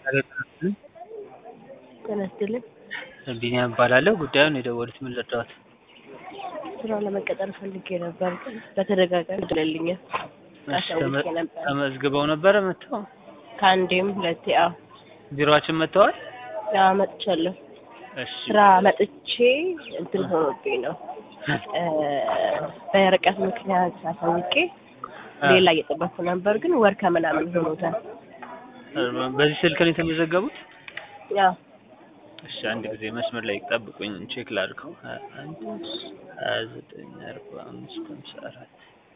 ጤና ይስጥልኝ። ቢኒያም እባላለሁ። ጉዳዩን የደወሉት ምን ልርዳዎት? ስራ ለመቀጠር ፈልጌ ነበር፣ ግን በተደጋጋሚ ይደለልኛል። አሳውቄ ነበር ተመዝግበው ነበረ መጥተው? ከአንዴም ሁለቴ። አዎ ቢሮአችን መጥተዋል? አዎ መጥቻለሁ። እሺ ስራ መጥቼ እንትን ሆኖብኝ ነው እ በርቀት ምክንያት አሳውቄ ሌላ እየጠበኩ ነበር፣ ግን ወር ከምናምን ሆኖታል። በዚህ ስልክ ነው የተመዘገቡት? ያው እሺ አንድ ጊዜ መስመር ላይ ጠብቁኝ፣ ቼክ ላድርገው። ሀያ አንድ ሀያ ዘጠኝ አርባ አምስት ሃምሳ አራት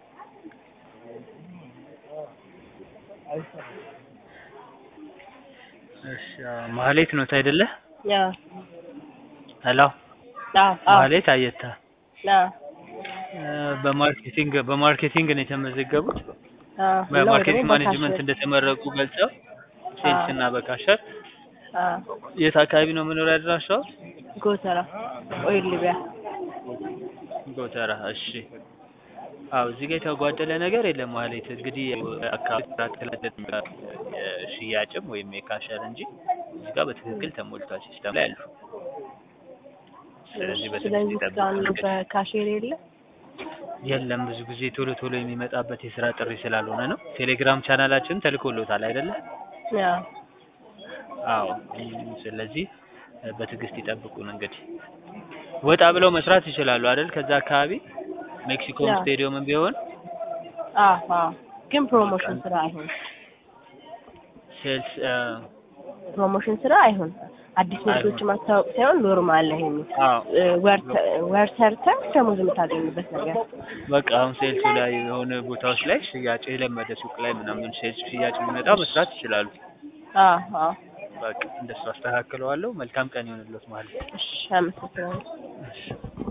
እሺ አዎ፣ ማህሌት ኖት አይደለ? ያው ሄሎ አዎ አዎ ማህሌት አየታ አዎ እ በማርኬቲንግ በማርኬቲንግ ነው የተመዘገቡት። አዎ በማርኬቲንግ ደግሞ ማኔጅመንት በካሽ እንደተመረቁ ገልጸው ሴልስ እና በካሸር አዎ የት አካባቢ ነው መኖሪያ አድራሻው? ጎተራ ኦይል ሊቢያ ጎተራ። እሺ አዎ እዚህ ጋር የተጓደለ ነገር የለም ማለት እንግዲህ አካባቢ ተከለለ የሽያጭም ወይም የካሸር እንጂ እዚህ ጋር በትክክል ተሞልቷል ሲስተም ላይ አሉ። ስለዚህ በትክክል ስለዚህ እስካሁን ይጠብቁ። በካሼር የለ የለም ብዙ ጊዜ ቶሎ ቶሎ የሚመጣበት የስራ ጥሪ ስላልሆነ ነው። ቴሌግራም ቻናላችን ተልኮሎታል አይደለ? ያው አዎ እም፣ ስለዚህ እ፣ በትዕግስት ይጠብቁን። እንግዲህ ወጣ ብለው መስራት ይችላሉ አይደል? ከዛ አካባቢ ሜክሲኮም ያ። ስቴዲየምም ቢሆን አዎ አዎ ግን ፕሮሞሽን ስራ አይሆን ሴልስ እ፣ ፕሮሞሽን ስራ አይሆን አዲስ ንግዶች ማስታወቅ ሳይሆን ኖርማል ላይ ነው አዎ ወር ሰርተህ ደሞዝ የምታገኝበት ነገር በቃ አሁን ሴልሱ ላይ የሆነ ቦታዎች ላይ ሽያጭ የለመደ ሱቅ ላይ ምናምን ሴልስ ሽያጭ ቢመጣ መስራት ይችላሉ። አዎ አዎ በቃ እንደሱ አስተካክለዋለሁ። መልካም ቀን ይሆንልዎት ማለት ነው። እሺ አመሰግናለሁ እሺ